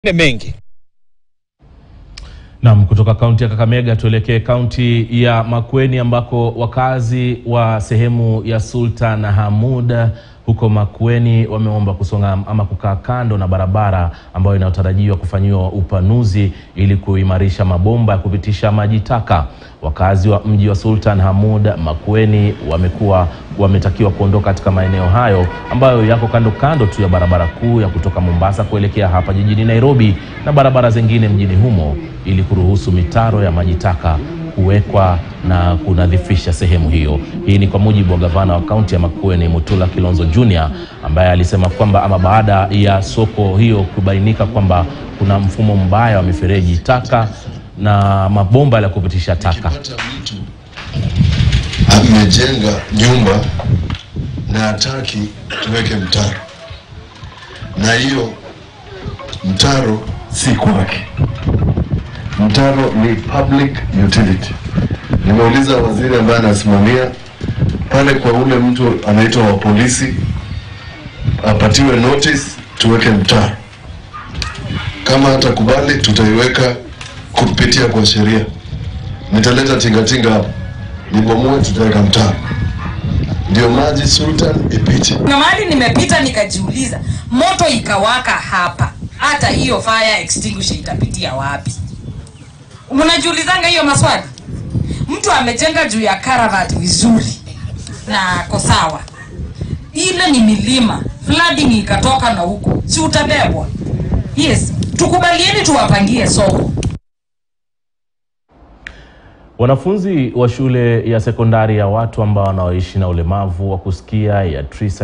mengi. Naam, kutoka kaunti ya Kakamega tuelekee kaunti ya Makueni ambako wakazi wa sehemu ya Sultan Hamud huko Makueni wameomba kusonga ama kukaa kando na barabara ambayo inayotarajiwa kufanyiwa upanuzi ili kuimarisha mabomba ya kupitisha maji taka. Wakazi wa mji wa Sultan Hamud Makueni wamekuwa wametakiwa kuondoka katika maeneo hayo ambayo yako kando kando tu ya barabara kuu ya kutoka Mombasa kuelekea hapa jijini Nairobi na barabara zingine mjini humo ili kuruhusu mitaro ya maji taka kuwekwa na kunadhifisha sehemu hiyo. Hii ni kwa mujibu wa gavana wa kaunti ya Makueni Mutula Kilonzo Junior ambaye alisema kwamba ama baada ya soko hiyo kubainika kwamba kuna mfumo mbaya wa mifereji taka na mabomba ya kupitisha taka. Ukipata mtu amejenga nyumba na hataki tuweke mtaro, na hiyo mtaro si kwake. Mtaro ni public utility. Nimeuliza waziri ambaye anasimamia pale kwa ule mtu anaitwa wa polisi, apatiwe notice tuweke mtaro. Kama hatakubali, tutaiweka kupitia kwa sheria. Nitaleta tingatinga hapo nibomoe, tutaweka mtaro ndio maji Sultan ipite. Kuna mahali nimepita nikajiuliza, moto ikawaka hapa, hata hiyo fire extinguisher itapitia wapi? Mnajiulizanga hiyo maswali? Mtu amejenga juu ya karavati vizuri na ako sawa, ile ni milima, flooding ikatoka na huko, si utabebwa? Yes, tukubalieni tuwapangie soko. Wanafunzi wa shule ya sekondari ya watu ambao wanaoishi na ulemavu wa kusikia ya Trisa